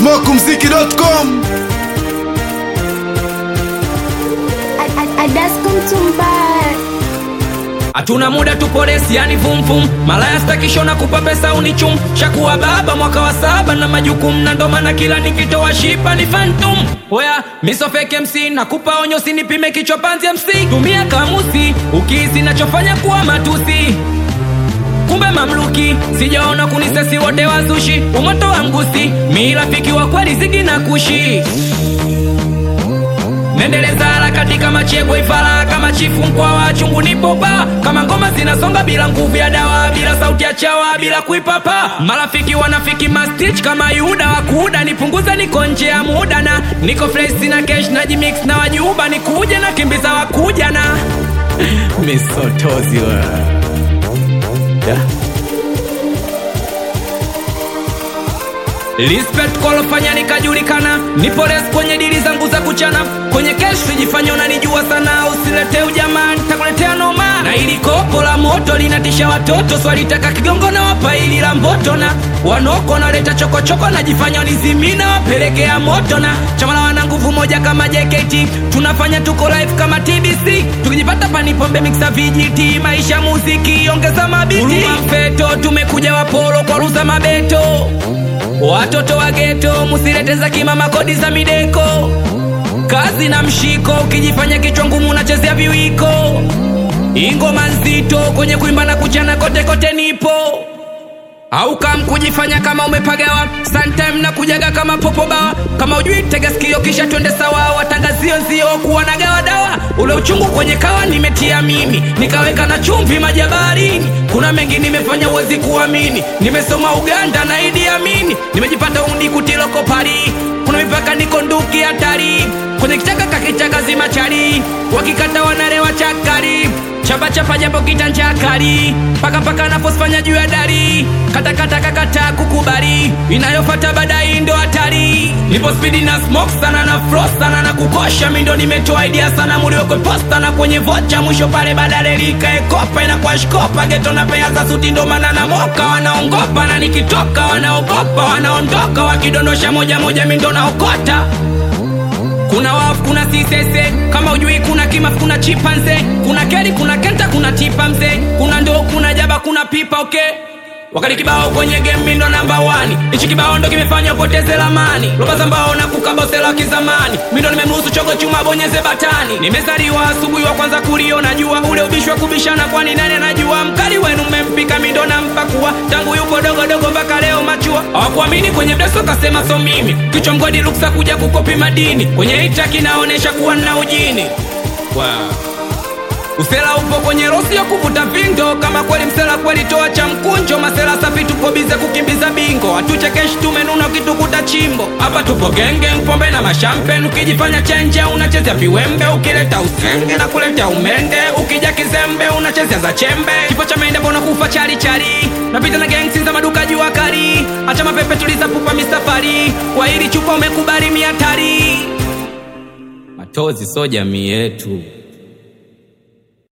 smokumziki.com hatuna muda tupolesi yani vumvum malaya stakishona kupa pesa unichum shakuwa baba mwaka wa saba na majukumu na ndo maana kila nikitoa shipa ni fantum oya misofeke mc nakupa onyo sinipime kichwa panzi mc tumia kamusi ukihisi nachofanya kuwa matusi kumbe mamluki sijaona kunisesi wote wazushi umoto wa mgusi mi rafiki wa kweli zigi na kushi nendeleza harakati kama chegwe ifara kama chifu mkwa wa chungu nipopa kama ngoma zinasonga bila nguvu ya dawa bila sauti ya chawa bila kuipapa marafiki wanafiki mastich kama yuda wakuda nipunguza niko nje ya muda na niko fresh na kesh na jimix na wajuba nikuja na kimbiza wakuja na misotozi wa yeah. Respect kolofanya nikajulikana, nipo res kwenye dili zangu za kuchana, kwenye kesh sijifanya unanijua sana, usilete ujamaa, nitakuletea noma. Na ili kopo la moto linatisha watoto, swalitaka kigongo na wapa ili la mboto, na wanoko naleta chokochoko, najifanya unizimina, wapelekea moto, na chama la wana nguvu moja kama JKT, tunafanya tuko live kama TBC, tukijipata panipombe mixa vijiti, maisha muziki, ongeza mabiti, mfeto, tumekuja wapolo kwa ruza mabeto Watoto wa geto musilete za kimama kodi za mideko, kazi na mshiko, ukijifanya kichwa ngumu unachezea viwiko, ingoma nzito kwenye kuimba na kuchana kote kote nipo au kam kujifanya kama umepagawa sometime na kujaga kama popo bawa kama ujui tega sikio kisha twende sawa watangazio nzio kuwa na gawa dawa ule uchungu kwenye kawa nimetia mimi nikaweka na chumvi majabarini kuna mengi nimefanya uwezi kuamini nimesoma uganda na idi amini nimejipata undi kutiloko pari kuna mipaka niko nduki hatari kwenye kichaka kakichaka zima chari wakikata wanarewa chakari chapa chapa japo kitanja kali paka paka naposfanya juu ya dari kata kata kakata kukubali inayofata baadaye ndo hatari nipo spidi na smoke sana na frost sana na kukosha mindo nimetoa idea sana muliokwe posta na kwenye vocha mwisho pale badale likaekopa inakuwa shkopa geto na pea za suti ndo maana na moka wanaongopa na nikitoka wanaogopa wanaondoka wakidondosha moja moja mindo naokota kuna wafu kuna sisese kama ujui kuna kimaf kuna chipanze kuna keri kuna kenta kuna tipa mzee kuna ndo kuna jaba kuna pipa okay wakati kibao kwenye game mindo namba wani ichi kibao ndo kimefanya upoteze lamani roba za mbao na kukabosela kizamani mindo nimemruhusu chogo chuma bonyeze batani nimezaliwa asubuhi wa kwanza kuliona jua ule ubishi wa kubishana kwani nani anajua mkali wenu mmempika mindo na mpakua tangu yupo dogo dogo mpaka leo machua hawakuamini kwenye mdeso kasema so mimi kichwa mgodi ruksa kuja kukopi madini kwenye hita kinaonesha kuwa nna ujini wow. Usela upo kwenye rosi ya kuvuta vindo, kama kweli msela kweli toa cha mkunjo. Masela safi tupo bize kukimbiza bingo, hatuchekeshi tumenuna ukitukuta chimbo. Hapa tupo genge, pombe na mashampen, ukijifanya chenje unachezea viwembe, ukileta usenge na kuleta umende, ukija kizembe unachezea za chembe. Kifo cha mende mbona kufa chari chari, napita na gangsi za maduka jua kali, acha mapepe tuliza pupa mistafari, kwa hili chupa umekubali miatari. Matozi so jamii yetu